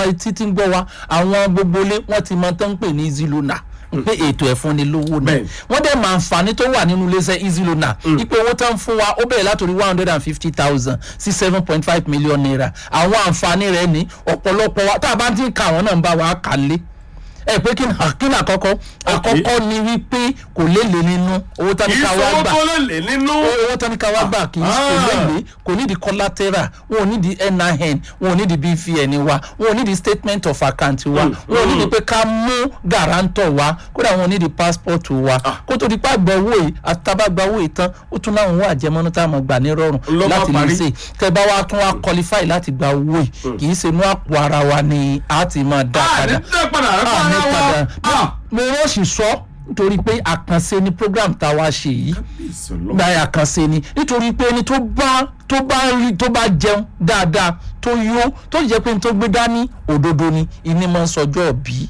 àwọn títí ń gbọ́ wa àwọn gbogbo ilé wọ́n ti mọ tán ń pè ní easy loaner pé ètò ẹ̀fúnni lówó ni Bẹ́ẹ̀ni. wọ́n dẹ̀ máa àǹfààní tó wà nínú iléeṣẹ́ easy loaner ipò owó tán ń fún wa ó bẹ̀rẹ̀ látòrí one hundred and fifty thousand sí seven point five million naira àwọn àǹfààní rẹ̀ ní ọ̀pọ̀lọpọ̀ wa tá a bá ti ń ka àwọn náà ń bá wa kà lé ẹ pé kí ni kí ni àkọ́kọ́ àkọ́kọ́ ni wípé kò léle nínú owó tán kì ní í ká wá sọ gbà tó lè lè nínú. owó tán ní ká wá gbà kì í kò léle kò ní di collateral wọn ò ní di nin wọn ò ní di bvn wa wọn ò ní di statement of account wa wọn ò ní di pé ká mú guarantor wa kódà wọn ò ní di passport wa kó tó di pa gba owó yìí àtàbà gba owó yìí tán ó tún láwọn owó àjẹmọ́nú tá a mọ̀ gbà ní rọrùn Ló bá láti lè parí. ṣe tẹ bá wa tún wa qualify láti gba owó yìí kì í ṣe inú àpò ara wa ni a ti máa dá a ní padà tẹ́ padà rẹ Ah, ní fara padà. wọn. mo rọ́ọ̀ṣì sọ nítorí pé àkànṣe ni program tá a wá ṣe yìí ìsọlọ. gba àkànṣe ni nítorí pé ẹni tó bá tó bá rí tó bá jẹun dáadáa tó yó tó jẹ́ pé ní tó gbé dání òdodo ni ìní máa ń sọjọ́ bí.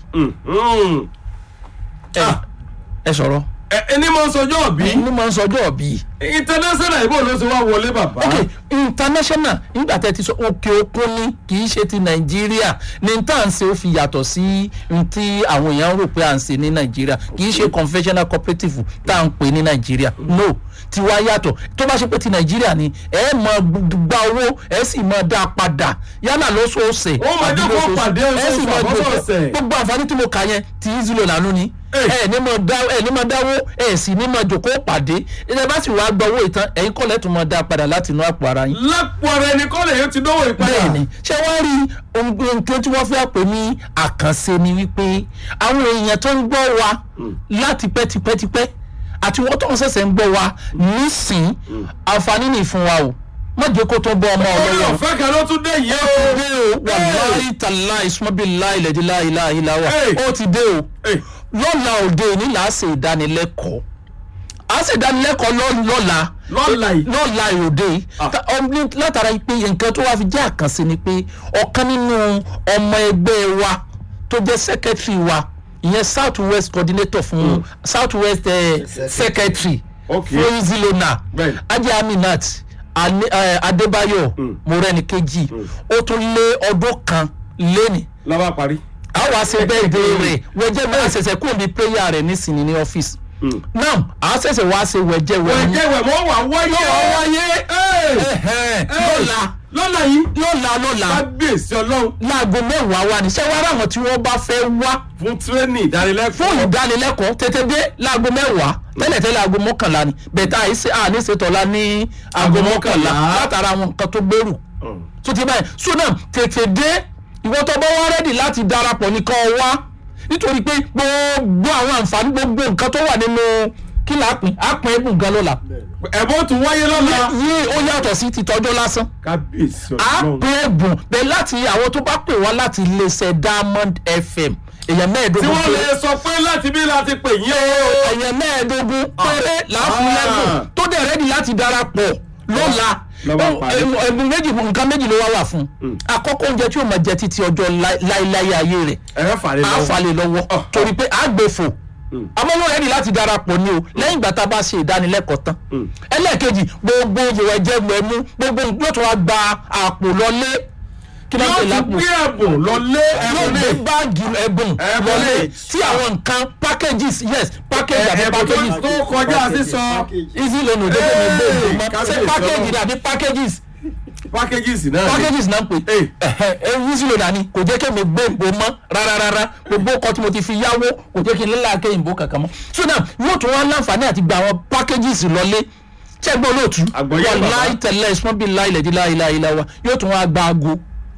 Ah. ẹ sọ̀rọ̀ ẹni máa ń sọjọ́ bí ìní máa ń sọjọ́ bí. international ìbò ló ti wá wọlé bàbá. ok international nígbà tẹ́ ti sọ òkè òkun ni kì í ṣe ti nàìjíríà ní tá à ń ṣe ó fi yàtọ̀ sí n tí àwọn èèyàn rò pé à ń ṣe ní nàìjíríà kì í ṣe conventional cooperative tá à ń pè ní nàìjíríà no tiwa yàtọ̀ tó bá ṣe pé ti nàìjíríà ni ẹ máa gba owó ẹ sì máa dá a padà yálà lóṣooṣẹ̀ Ó máa àbí jẹ́ kó lóṣooṣù. pàdé ẹ sì oṣooṣù máa gbé àbọ̀sọ̀ọ̀sẹ̀. gbogbo àǹfààní tí mo kà yẹn ti ìzúlò lànà ni Hey. ẹ ní máa dá ẹ ní máa dáwó ẹ sì ní máa jòkó pàdé ẹ bá sì wá gba owó ìtàn ẹ̀yin kọ́lẹ̀ tó máa dá a padà láti inú àpò ara yín lápò ara ẹni kọ́ lè yóò ti dánwò ìpadà. bẹ́ẹ̀ni ṣé wọ́n rí ohun nǹkan tí wọ́n fẹ́ pè ní àkànṣe ni wípé àwọn èèyàn tó ń gbọ́ wa láti pẹ́tipẹ́tipẹ́ àti wọ́n tó ń ṣẹ̀ṣẹ̀ ń gbọ́ wa nísìn àǹfààní nì fún wa o má jẹ́ kó tó bọ́ ọmọ orí ọlọ́wọ́ ọ̀fẹ́ kan ló tún dé yìí o. dé o wàláì tàláì sọ́bì láì lẹ́dí láì láì láwà Hey. ó ti dé o Hey. lọ́la òde òní là á ṣe ìdánilẹ́kọ̀ọ́ à á ṣe ìdánilẹ́kọ̀ọ́ lọ́- lọ́la lọ́la yìí. lọ́la òde Ah. Ta- ọm- ní- látara pé nǹkan tó wá fi jẹ́ àkànṣe ni pé ọ̀kan nínú ọmọ ẹgbẹ́ wa tó jẹ́ secretary wa ìyẹn south west coordinator fún south west eh, secretary Okay. fún zilona Bẹ́ẹ̀ni. ajé aminat Ani- eh, adébáyọ̀ mọ̀rẹ́nìkejì ó tún lé ọdún kan lẹ́nìí lọ́ba parí. a wá ṣe bẹ́ẹ̀ dé rẹ̀ wẹ́jẹ́ bẹ́ẹ̀ ṣẹ̀ṣẹ̀ kúrò ní prayer rẹ̀ nísìnyí ní ọ́fíìsì náà a ṣẹ̀ṣẹ̀ wá ṣe wẹ́jẹ́ wẹ́mú wẹ̀jẹ̀ wẹ̀ mọ́ wà wáyé. Yóò wá wáyé. Ẹ̀. Ẹ̀hẹ́n, Ẹ̀. lọ́la lọ́la yìí. lọ́la lọ́la kábíyèsí ọlọ́run láago mẹ́wàá wá ní ṣé wàá ráwọn tí wọ́n bá fẹ́ wá fún tírénì ìdánilẹ́kọ̀ọ́. fún ìdánilẹ́kọ̀ọ́ tètè dé láago mẹ́wàá tẹ́lẹ̀tẹ́lẹ̀ aago mọ́kànlá ni bẹ̀tà àìsí àní ṣètọ́lá ní aago Aago mọ́kànlá mọ́kànlá. látara àwọn nǹkan tó gbèrú tó ti báyìí so náà tètè dé ìwọ tó bá wá rẹ́dì láti darapọ̀ nìkan wá nítorí pé gbogbo àwọn àǹfààní gbogbo nǹkan tó wà nínú kí là á pín á pín ẹ̀bùn gan lọ́la ẹ̀bùn tún wáyé lọ́la. yìí ó yàtọ̀ sí ti tọ́jọ́ lásán kábíyèsí á ọlọ́run. pín ẹ̀bùn bẹ́ẹ̀ láti àwọn tó bá pè wá láti iléeṣẹ́ Diamond FM èèyàn tí mẹ́ẹ̀ẹ́dógún wọ́n péré lè sọ pé láti bí láti pè yín o. èèyàn mẹ́ẹ̀ẹ́dógún péré láàfin Ah. lẹ́bùn tó dẹ̀ rẹ́dì láti darapọ̀ lọ́la Lọ́ba parí. ẹ̀bùn ẹ̀bùn méjì nǹkan méjì ló wá wà fún àkọ́kọ́ oúnjẹ tí yóò máa jẹ títí ọjọ́ láí- láíláí ayé rẹ̀ ẹ̀rọ fàlẹ́ á lọ́wọ́. falẹ̀ lọ́wọ́ Ah. torí pé á gbé fò amọ́nú rẹ́dì láti darapọ̀ ni o lẹ́yìn ìgbà tá a bá ṣe ìdánilẹ́kọ̀ọ́ tán ẹlẹ́ẹ̀kejì gbogbo ìwẹ̀ jẹ́ mẹ́mú gbogbo yóò tún wá gba àpò lọlé kí ló ń yóò pè tún lápò gbé ẹ̀bùn lọlé yóò ẹ̀bùn gbé ní. báàgì ẹ̀bùn Ẹ̀bùn wọlé ní. tí àwọn nǹkan packages yes package àbí ẹ̀bùn tó packages tó kọjá sísọ easy loan òde tó ní gbé Hey, ìgbìmọ̀ ṣé kábíyèsí package ọlọ́run. ni àbí packages packages náà ni. packages náà ń pè Hey. ẹ easy loan àní kò jẹ́ kí mi gbé ìbò mọ́ rárá rárá gbogbo ọkọ̀ tí mo ti fi yáwó kò jẹ́ kí n lílà ké ìbò kankan mọ́ so now yóò tún wá láǹfààní àti gba àwọn packages lọlé ṣẹ́gbẹ́ olóòtú Àgbọ̀yé bàbá. láì tẹ̀lé ẹ̀sùn bíi láì lẹ̀dí láì láì láwa yóò tún wá gba aago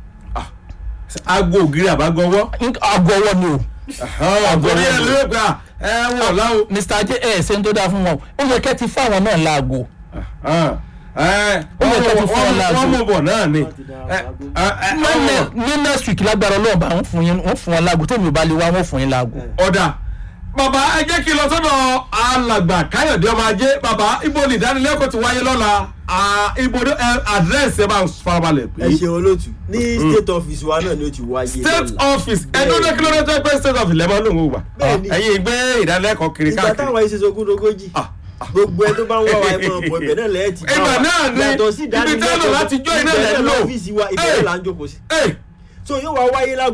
aago ògiri àbágọwọ́. aago ọwọ́ ni o àgọ́rí ẹ̀ ló gbà ẹ wọ̀ láwo. mr j ẹ ṣe ń tó dáa fún wọn ó yẹ kẹ́ ti fáwọn náà láago wọ́n yẹ kẹ́ ti fún wọn láago. mú bọ̀ náà ni. Ní- ní next week lágbára ọlọ́run bá wọn fún yín wọn fún wọn láago tèmi ò bá lè wá wọn fún yín láago. ọ̀dà bàbá ẹ jẹ́ kí n lọ sọ́dọ̀ alàgbà káyọ̀dé ọmọ ajé bàbá ibo ni ìdánilẹ́kọ̀ọ́ ti wáyé lọ́la Ah, ibo ni ẹ àdírẹ́sì ẹ bá ń farabalẹ̀ ẹ pé ṣe olóòtú ní state office wa náà ni ó ti wáyé state lọ́la. office ẹdún ní kílódé tó pé state office lẹ́mọ́ ló ń wò wá Bẹ́ẹ̀ni. ẹ̀yin gbé ìdánilẹ́kọ̀ọ́ kiri ìgbà káàkiri táwọn ẹ̀ṣẹ̀ sogún lógójì Ah, gbogbo ẹ tó bá ń wá wa ẹ máa bọ̀ ibẹ̀ náà lẹ́yìn tí Ibẹ̀ náà ni, yàtọ̀ sí ibi tẹ́ lò láti jó iná ibẹ̀ lẹ́ náà lò. lọ́fíìsì wa ibẹ̀ Hey. náà là ń jókòó sí Hey, so yóò wá wáyé lágbo